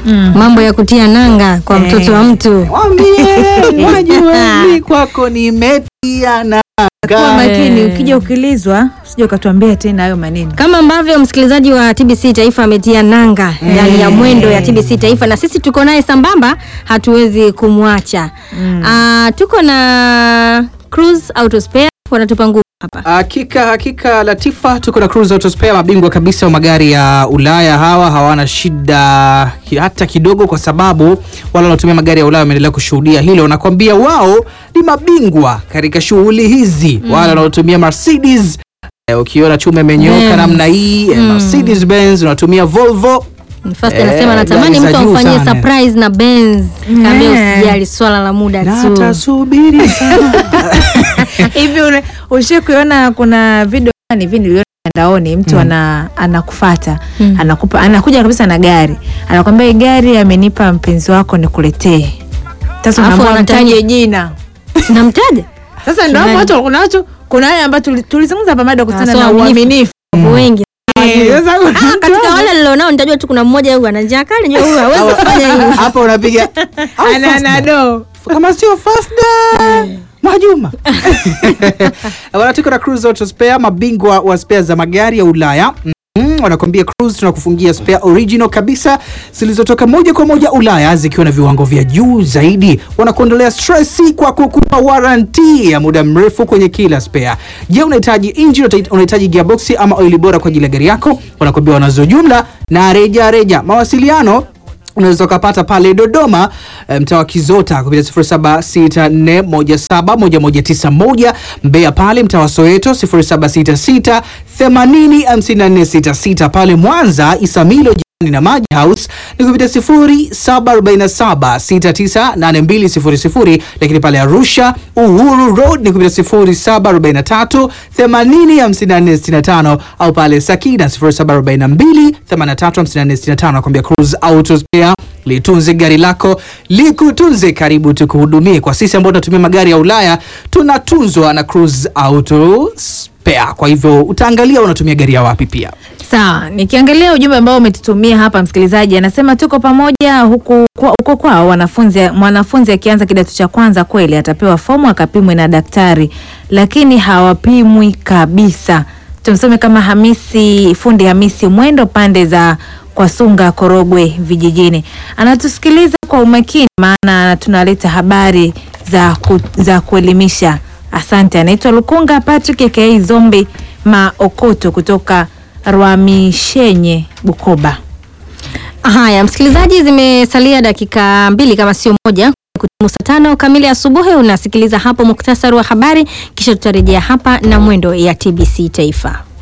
mambo ya kutia nanga kwa Eh. mtoto wa mtu. Mwambie mwajueni kwako nimetia nanga. Kuwa makini, Eh. ukija ukilizwa usije ukatuambia tena hayo maneno. Kama ambavyo msikilizaji wa TBC Taifa ametia nanga ndani ya mwendo ya TBC Taifa, na sisi tuko naye sambamba, hatuwezi kumwacha. Ah, tuko na Cruise Auto Spare wanatupa nguvu hapa. Hakika hakika, Latifa, tuko na Cruise Auto Spare, mabingwa kabisa wa magari ya Ulaya. Hawa hawana shida ki- hata kidogo, kwa sababu wale wanaotumia magari ya Ulaya wameendelea kushuhudia hilo. Nakwambia wao ni mabingwa katika shughuli hizi. Wale wanaotumia Mercedes eh, ukiona chuma imenyoka Benz. namna hii eh, Mercedes Benz, unatumia Volvo First Eh, anasema natamani gari za mtu juu amfanyie sana. surprise na Benz. Kaambia Eh. usijali, swala la muda tu. natasubiri sana. Hivi ule- ushe kuona kuna video fulani hivi niliona mtandaoni mtu ana anakufata Mm. anakupa anakuja kabisa na gari anakwambia hii gari amenipa mpenzi wako nikuletee. Sasa Alafu unaambiwa anataja- mtaje jina. Namtaja Sasa ndio hapo Fulani. watu kuna watu kuna wale ambao tuli- tulizungumza hapa mada kuhusiana Ah, so na uaminifu. uaminifu. wengi. Eh, sasa kuna Ah, mtu katika hapo wale nilionao nitajua tu kuna mmoja huyu ana njaa kali, njoo huyu hawezi kufanya hivi. Hapa unapiga au ana Fast ana do. kama sio Fasta Mwajuma bwana, tuko na Cruise Auto Spare, mabingwa wa spare za magari ya Ulaya. Mm, wanakwambia Cruise tunakufungia spare original kabisa zilizotoka moja kwa moja Ulaya zikiwa na viwango vya juu zaidi. Wanakuondolea stress kwa kukupa warranty ya muda mrefu kwenye kila spare. Je, unahitaji engine, unahitaji- unahitaji gearbox ama oili bora kwa ajili ya gari yako? Wanakwambia wanazo jumla na reja reja. Mawasiliano unaweza ukapata pale Dodoma eh, mtaa wa Kizota kupitia 0764171191 Mbeya pale mtaa wa Soweto 0766805466 pale Mwanza Isamilo jirani na Maji House ni kupitia 0747698200 lakini pale Arusha Uhuru Road ni kupitia 0743805465 au pale Sakina 0742835465 nakwambia Cruise Auto Spare litunze gari lako likutunze. Karibu tukuhudumie. Kwa sisi ambao tunatumia magari ya Ulaya tunatunzwa na Cruise Auto Spare. Kwa hivyo utaangalia unatumia gari ya wapi pia. Sawa, nikiangalia ujumbe ambao umetutumia hapa msikilizaji anasema tuko pamoja huku kwa, huko kwao wanafunzi mwanafunzi akianza kidato cha kwanza kweli atapewa fomu akapimwe na daktari lakini hawapimwi kabisa. Tumsome kama Hamisi fundi Hamisi Mwendo pande za Kwasunga Korogwe vijijini. Anatusikiliza kwa umakini maana tunaleta habari za, ku, za kuelimisha. Asante. Anaitwa Lukunga Patrick aka Zombi Maokoto kutoka Rwamishenye Bukoba. Haya, msikilizaji, zimesalia dakika mbili kama sio moja kutimu saa tano kamili asubuhi. Unasikiliza hapo muktasari wa habari, kisha tutarejea hapa na mwendo ya TBC Taifa.